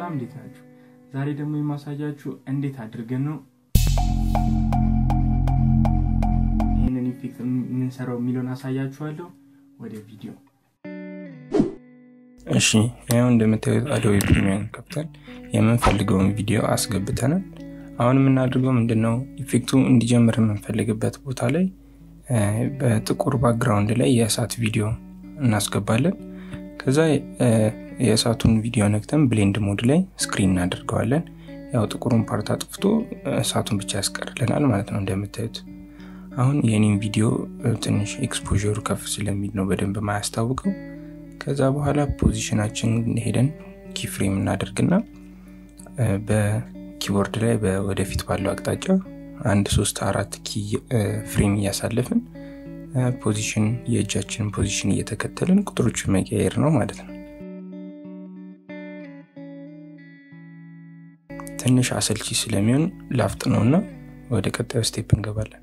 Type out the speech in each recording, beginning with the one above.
ሰላም እንዴት ናችሁ? ዛሬ ደግሞ የማሳያችሁ እንዴት አድርገን ነው ይህንን ኢፌክት የምንሰራው የሚለውን አሳያችኋለሁ። ወደ ቪዲዮ እሺ ያው እንደምታዩት አዶቤ ፕሪሚየር ከፍተን የምንፈልገውን ቪዲዮ አስገብተናል። አሁን የምናደርገው ምንድን ነው ኢፌክቱ እንዲጀምር የምንፈልግበት ቦታ ላይ በጥቁር ባክግራውንድ ላይ የእሳት ቪዲዮ እናስገባለን። ከዛ የእሳቱን ቪዲዮ ነክተን ብሌንድ ሞድ ላይ ስክሪን እናደርገዋለን። ያው ጥቁሩን ፓርት አጥፍቶ እሳቱን ብቻ ያስቀርልናል ማለት ነው እንደምታዩት። አሁን የኔን ቪዲዮ ትንሽ ኤክስፖሩ ከፍ ስለሚል ነው በደንብ ማያስታውቀው። ከዛ በኋላ ፖዚሽናችን ሄደን ኪፍሬም እናደርግና በኪቦርድ ላይ ወደፊት ባለው አቅጣጫ አንድ ሶስት አራት ኪ ፍሬም እያሳለፍን ፖዚሽን የእጃችንን ፖዚሽን እየተከተልን ቁጥሮችን መቀየር ነው ማለት ነው። ትንሽ አሰልቺ ስለሚሆን ላፍጥ ነውና ወደ ቀጣዩ ስቴፕ እንገባለን።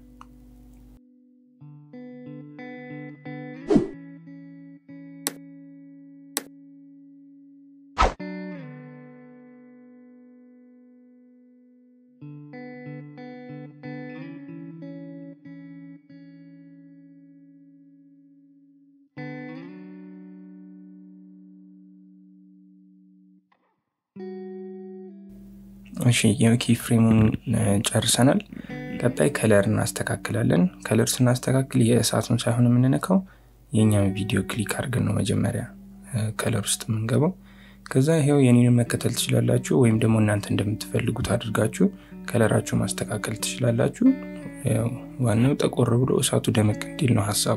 እሺ የኪ ፍሬሙን ጨርሰናል። ቀጣይ ከለር እናስተካክላለን። ከለር ስናስተካክል የእሳቱን ሳይሆን የምንነካው የእኛም ቪዲዮ ክሊክ አድርገን ነው መጀመሪያ ከለር ውስጥ የምንገባው። ከዛ ይሄው የኔን መከተል ትችላላችሁ፣ ወይም ደግሞ እናንተ እንደምትፈልጉት አድርጋችሁ ከለራችሁ ማስተካከል ትችላላችሁ። ዋናው ጠቆር ብሎ እሳቱ ደመቅ እንዲል ነው ሀሳቡ።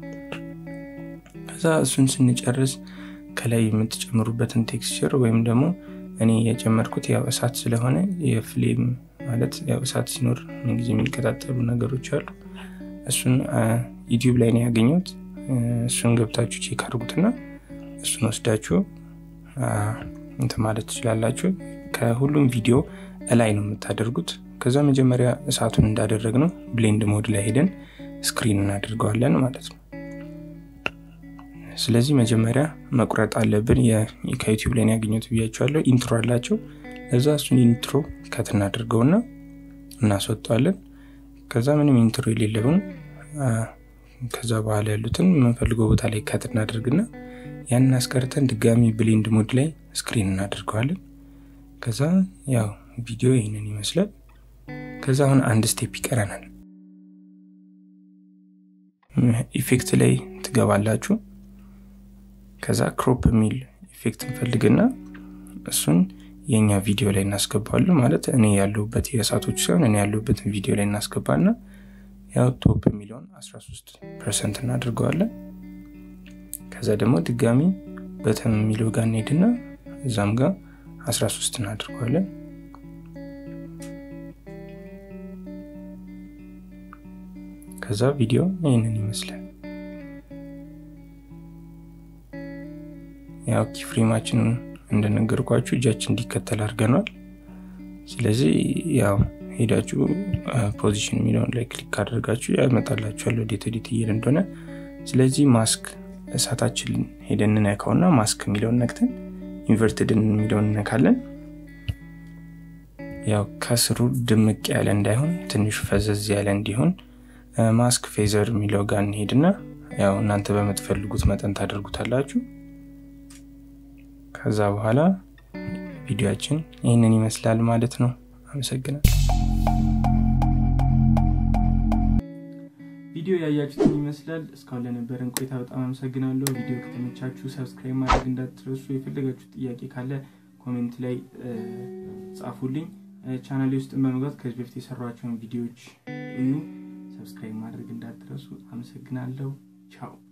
ከዛ እሱን ስንጨርስ ከላይ የምትጨምሩበትን ቴክስቸር ወይም ደግሞ እኔ የጨመርኩት ያው እሳት ስለሆነ የፍሌም ማለት ያው እሳት ሲኖር ጊዜ የሚቀጣጠሉ ነገሮች አሉ። እሱን ዩቲዩብ ላይ ነው ያገኘሁት። እሱን ገብታችሁ ቼክ አድርጉትና እሱን ወስዳችሁ እንትን ማለት ትችላላችሁ። ከሁሉም ቪዲዮ እላይ ነው የምታደርጉት። ከዛ መጀመሪያ እሳቱን እንዳደረግ ነው ብሌንድ ሞድ ላይ ሄደን ስክሪን እናደርገዋለን ማለት ነው። ስለዚህ መጀመሪያ መቁረጥ አለብን። ከዩቲዩብ ላይ ያገኘሁት ብያቸዋለሁ። ኢንትሮ አላቸው። እዛ እሱን ኢንትሮ ከት እናደርገውና እናስወጣለን። ከዛ ምንም ኢንትሮ የሌለውን ከዛ በኋላ ያሉትን የምንፈልገው ቦታ ላይ ከት እናደርግና ያንን አስቀርተን ድጋሚ ብሌንድ ሞድ ላይ ስክሪን እናደርገዋለን። ከዛ ያው ቪዲዮ ይህንን ይመስላል። ከዛ አሁን አንድ ስቴፕ ይቀረናል። ኢፌክት ላይ ትገባላችሁ። ከዛ ክሮፕ የሚል ኢፌክት እንፈልግና እሱን የእኛ ቪዲዮ ላይ እናስገባለን። ማለት እኔ ያለሁበት የእሳቶች ሲሆን እኔ ያለሁበትን ቪዲዮ ላይ እናስገባና ያው ቶፕ የሚለውን 13 ፐርሰንት እናደርገዋለን። ከዛ ደግሞ ድጋሚ በተም የሚለው ጋር እንሄድና እዛም ጋር 13 እናደርገዋለን። ከዛ ቪዲዮ ይህንን ይመስላል። ያው ኪፍሬማችንን እንደነገርኳችሁ እጃችን እንዲከተል አድርገናል። ስለዚህ ያው ሄዳችሁ ፖዚሽን የሚለውን ላይ ክሊክ አድርጋችሁ ያመጣላችኋል ወዴት ወዴት እየሄደ እንደሆነ። ስለዚህ ማስክ እሳታችን ሄደን እንነካውና ማስክ የሚለውን ነክተን ኢንቨርትድን የሚለውን እነካለን። ያው ከስሩ ድምቅ ያለ እንዳይሆን ትንሽ ፈዘዝ ያለ እንዲሆን ማስክ ፌዘር የሚለው ጋር እንሄድና ያው እናንተ በምትፈልጉት መጠን ታደርጉታላችሁ። ከዛ በኋላ ቪዲዮችን ይህንን ይመስላል ማለት ነው። አመሰግናል። ቪዲዮ ያያችሁትን ይመስላል። እስካሁን ለነበረን ቆይታ በጣም አመሰግናለሁ። ቪዲዮ ከተመቻችሁ ሰብስክራይብ ማድረግ እንዳትረሱ። የፈለጋችሁ ጥያቄ ካለ ኮሜንት ላይ ጻፉልኝ። ቻናሌ ውስጥን በመግባት ከዚህ በፊት የሰሯቸውን ቪዲዮዎች እዩ። ሰብስክራይብ ማድረግ እንዳትረሱ። አመሰግናለሁ። ቻው